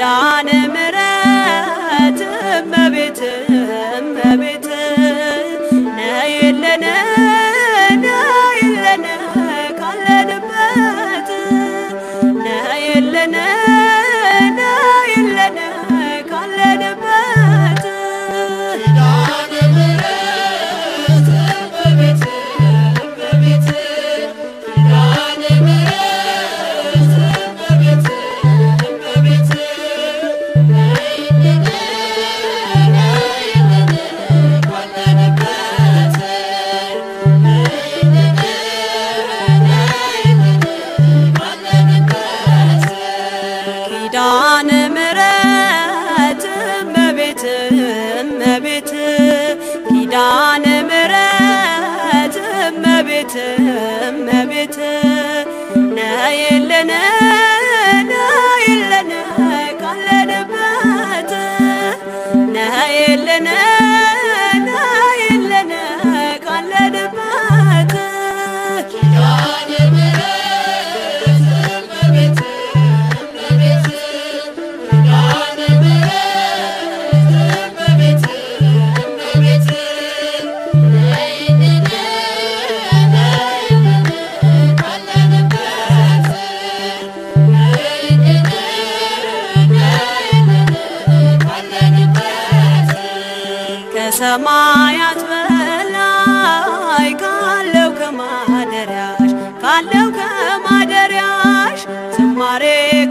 ኪዳነ ምሕረት እመቤት እመቤት ነይልን ነይልን ካለንበት ነይልን ነይልን ካለንበት ኪዳነ ምሕረት እመቤት እመቤት ኪዳነ ምሕረት እመቤት እመቤት ነይልን ነይልን ካለንበት ነይልን ነይልን ካለንበት ከሰማያት በላይ ካለው ከማደሪያሽ ካለው ከማደሪያሽ ዝማሬ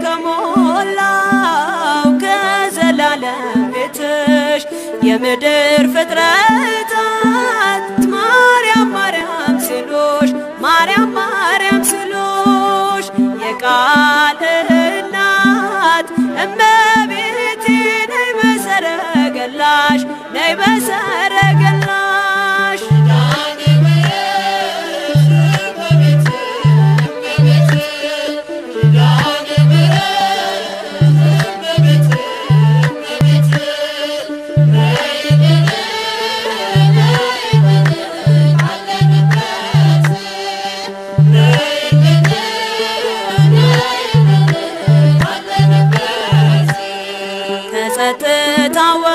ከሞላው ከዘላለም ቤትሽ የምድር ፍጥረታት ማርያም ማርያም ሲሉሽ ማርያም ማርያም ሲሉሽ የቃል እናት እመቤቴ ነይ በሰረገላሽ ነይ በሰረገላሽ ከጸጥታ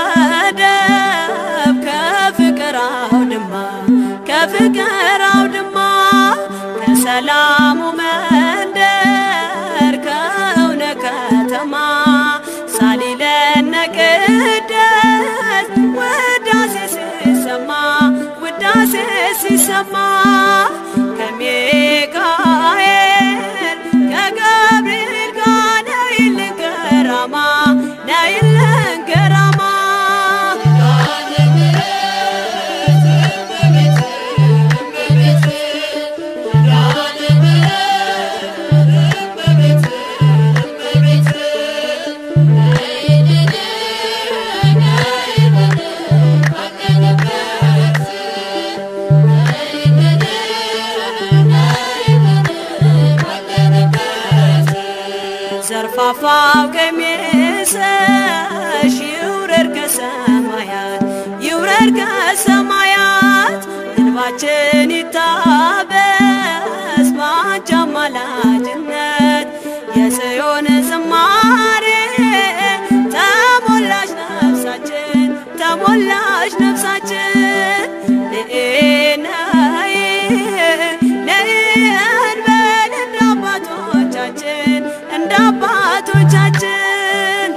ወደብ ከፍቅር አውድማ ከፍቅር አውድማ ከሰላሙ መንደር ከእውነ ከተማ ሳሊለነ ቅደስ ውዳሴ ሲሰማ ውዳሴ ሲሰማ ከሚካኤል ከገብርኤል ጋር ነይልን ገራማ ነይልን ገራማ ዘርፋፋው ቀሚስሽ ይውረድ ከሰማያት ይውረድ ከሰማያት እንባችን ይታበስ በአንቺ አማላጅነት የጽዮን ዝማሬ ተሞላሽ ነፍሳችን ተሞላሽ ነፍሳችን ነይ ነይ እንበል እንደ አባቶቻችን እንደ አባቶቻችን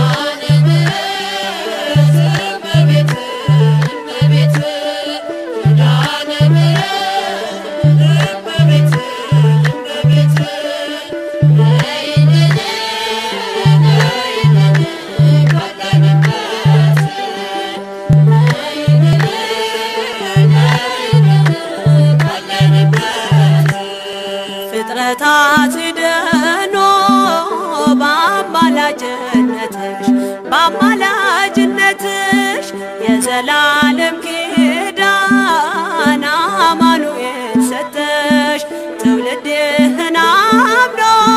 ፍጥረታት ድኖ በአማላጅነትሽ በአማላጅነትሽ የዘላለም ኪዳን አማኑኤል ሰጠሽ ትውልድህን አምኖ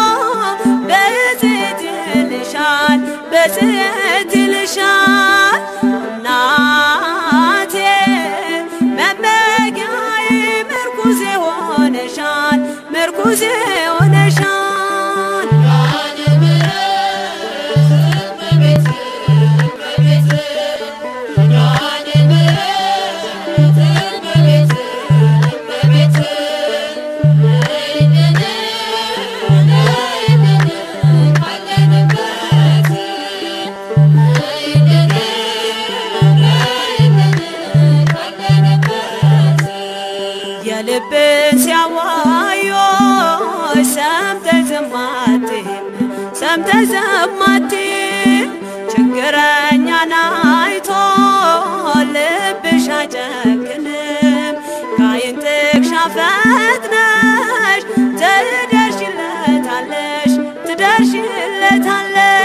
በጽት ይልሻል በጽት ይልሻል እናቴ መመጊያዬ ምርኩዜ ሆነሻል ምርኩዜ ሆነሻል ችግረኛን አይቶ ልብሽ አይጨክንም። ከዓይን ጥቅሻ ፈጥነሽ ትደርሽለታለሽ ትደርሽለታለሽ